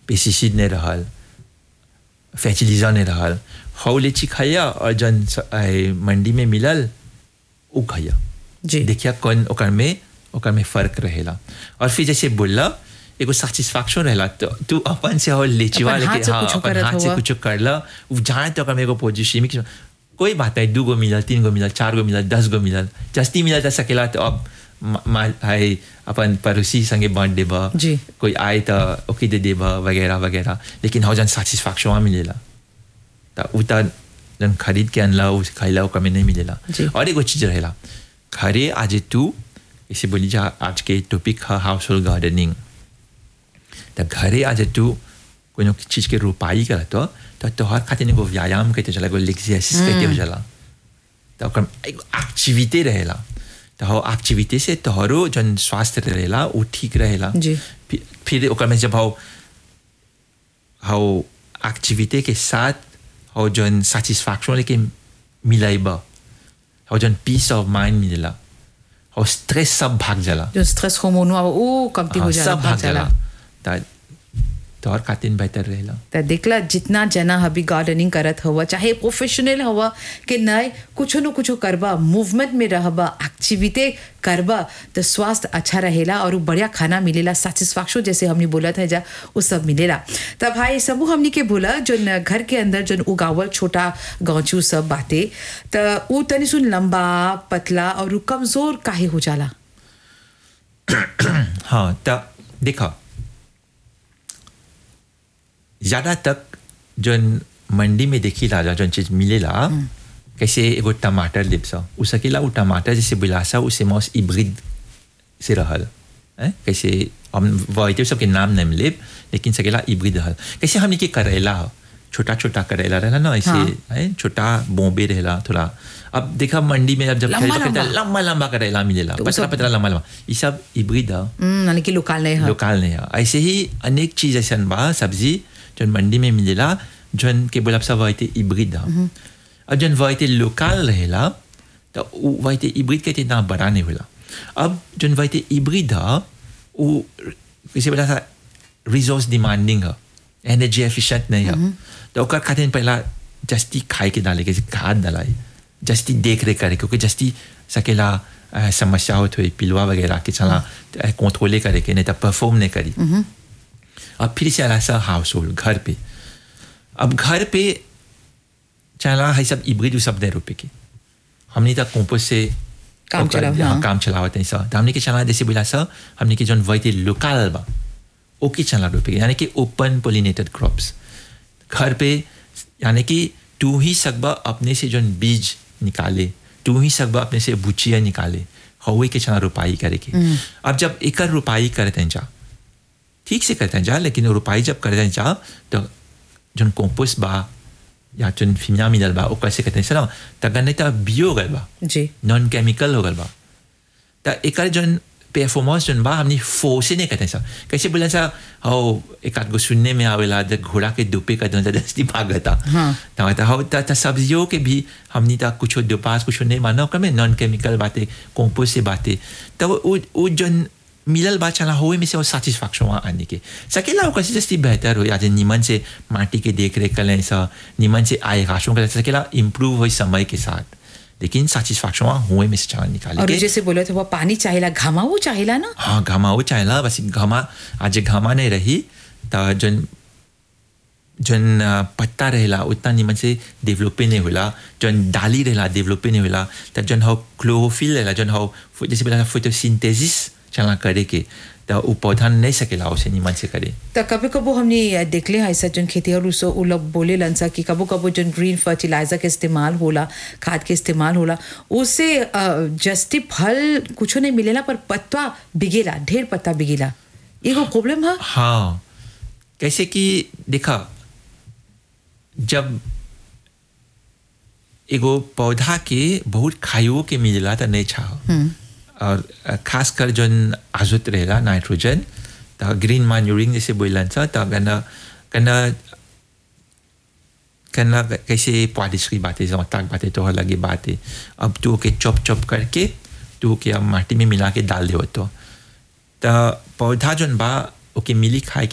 Pesticide नहीं रहल fertiliser नहीं रहल हौ लीची खाइया और जन स- ए, मंडी में मिलल उ खाइया जी देखिया कौन ओकर में ओकर में फर्क रहेला और फिर जैसे बोलला एगो सेटिस्फैक्शन रहेला तो तू अपन से हो लीचीवा अपन हाथ लेके से हाँ कुछो अपन करत हाथ से हुआ। कुछ करला उ जाने तो ओकर में एगो पोजीशन में कोई बात नहीं दू गो मिलल तीन गो मिलल चार गो मिलल दस गो मिलल जस्ती मिलल जा सकेला तो अब मा- मा- हाय अपन पड़ोसी संगे बांट देबा जी। कोई आए तो ओके दे देबा वगैरह वगैरह लेकिन हो जन सेटिस्फैक्शन मिलेला तो उ त जन खरीद के अनला उ खाइला ओकर में नहीं मिलेला जी। और एगो चीज रहेला घरे आज तू इसे बोली जा आज के टॉपिक है हाउस होल्ड गार्डनिंग तो घरे आज तू कोनो चीज के रोपाई करत हो तो तोहर खातिर एगो व्यायाम कहते चला एगो एक्सरसाइज कहते हो जाला तो ओकर एगो एक्टिविटी रहेला तो हो एक्टिविटी से तोहरो जन स्वास्थ्य रहेला वो ठीक रहेला जी। फिर फिर ओकर में जब हो हो एक्टिविटी के साथ हो जन सेटिस्फैक्शन लेके मिलाइबा हो जन पीस ऑफ माइंड मिलेला हो स्ट्रेस सब भाग जाला जो स्ट्रेस हार्मोन हुआ वो कमती हो हाँ, जाला सब भाग जाला त तोहर खातिर बेहतर रहेला त देखला जितना जना अभी गार्डनिंग करत हुआ चाहे प्रोफेशनल हुआ कि नहीं कुछ न कुछ करबा मूवमेंट में रहबा एक्टिविटी करबा तो स्वास्थ्य अच्छा रहेला और उ बढ़िया खाना मिलेला सेटिस्फैक्शन जैसे हमने बोला था जा वो सब मिलेला तब भाई सबू हमने के बोला जो न घर के अंदर जो उगावल छोटा गाँचू सब बातें तो उ तनी सुन लंबा पतला और उ कमजोर काहे हो जाला हाँ त देखा ज्यादा तक जन मंडी में देखी ला जन चीज मिलेला कैसे एगो टमाटर लिप सा उ सकेला उ टमाटर जैसे बिलासा उसे मौस इब्रिड से रहल हैं? कैसे हम वैते सबके नाम नहीं मिले लेकिन सकेला इब्रिड रहल कैसे हमने के करेला हो छोटा छोटा करेला रहला ना ऐसे हाँ। हैं? छोटा बॉम्बे रहला थोड़ा अब देखा मंडी में अब जब लंबा- खरीदबा करता, लंबा। लंबा लंबा करेला मिलेला तो उ पतला सब- पतला लंबा लंबा ये सब इब्रिड है हम्म, यानी कि लोकल नहीं है लोकल नहीं है ऐसे ही अनेक चीज ऐसा बा सब्जी जन मंडी में मिलेला जन के बोला सब वैते इब्रिड है और जन वैते लोकल रहेला तो उ वैते इब्रिड के इतना बड़ा नहीं होला अब जन वैते इब्रिड है वो किसी बोला सा रिसोर्स डिमांडिंग है एनर्जी एफिशिएंट नहीं है तो ओकर खातिर पहला जस्ती खाए के डाले के खाद डालाई जस्ती देख रेख करे क्योंकि जस्ती सकेला अ, समस्या होत हुई पिलवा वगैरह के चला कंट्रोले करे के नहीं तो परफॉर्म नहीं करी अब फिर से आला सा हाउस होल्ड घर पे अब घर पे चला है सब इब्रिड सब नहीं रुपए के हमने तक कंपोस्ट से काम ओकर- चलाव, हाँ, हाँ। काम चलावत है सर तो हमने के चला जैसे बोला सर हमने के जन वैते लोकल बा ओके चला रुपए के यानी कि ओपन पोलिनेटेड क्रॉप्स घर पे यानी कि तू ही सकबा अपने से जन बीज निकाले तू ही सकबा अपने से बुचिया निकाले हवे के चना रुपाई करे के अब जब एकर रुपाई करते हैं जा ठीक से करते हैं जा लेकिन वो रुपाई जब करते हैं जा तो जन कंपोस्ट बा या जन फिमिया मिलल बा वो कैसे करते हैं सर तगन नहीं तो बियो गल बा जी नॉन केमिकल हो गल बा त एकर जन परफॉर्मेंस जन बा हमने फोर्स नहीं करते सर कैसे बोले सर हो एक आध गो सुनने में आवेला जब घोड़ा के दुपे का दंता दस्ती भागता हाँ। तो तो हो त त सब्जियों के भी हमने ता कुछ दो पास कुछ नहीं माना ओकर में नॉन केमिकल बातें कंपोस्ट से बातें तो वो वो जन मिलल बात चला होए में से वो सेटिस्फैक्शन वहाँ आने के सकेला वो कैसे जस्ती बेहतर हो आज निमन से माटी के देख रेख करें सा निमन से आय राशों कर सकेला इम्प्रूव हो समय के साथ लेकिन सेटिस्फैक्शन वहाँ हुए में से चला निकाले और के जैसे बोले थे वो पानी चाहिए घामाऊ चाहिए ना हाँ घामा वो चाहेला बस घामा आज घामा नहीं रही तो जन जन अ, पत्ता रहेला उतना निमन से डेवलप नहीं होला जन डाली रहेला डेवलप नहीं होला तो जन हो क्लोरोफिल रहेला जन हो फो- जैसे बोला फोटोसिंथेसिस चला करे के तो वो पौधा नहीं सकेला उसे निमन से करे तो कभी कबो हमने देखले हैं ऐसा जन खेती और उसो उ लोग बोले लनसा कि कबो कबो जन ग्रीन फर्टिलाइजर के इस्तेमाल होला खाद के इस्तेमाल होला उससे अ, जस्ती फल कुछो नहीं मिलेला पर पत्ता बिगेला ढेर पत्ता बिगेला एगो प्रॉब्लम है हाँ कैसे कि देखा जब एगो पौधा के बहुत खाइयो के मिलेला तो नहीं छा और अ, खासकर जन आजुत रहेला नाइट्रोजन तो ग्रीन मैन्यूरिंग जैसे बोलन सा तो गना गना करना कैसे पारिश्री बातें जमताक बातें तो लगे बातें अब तू ओके चॉप चॉप करके तू ओके अब माटी में मिला के डाल दे तो तो पौधा जन बा ओके मिली खाए के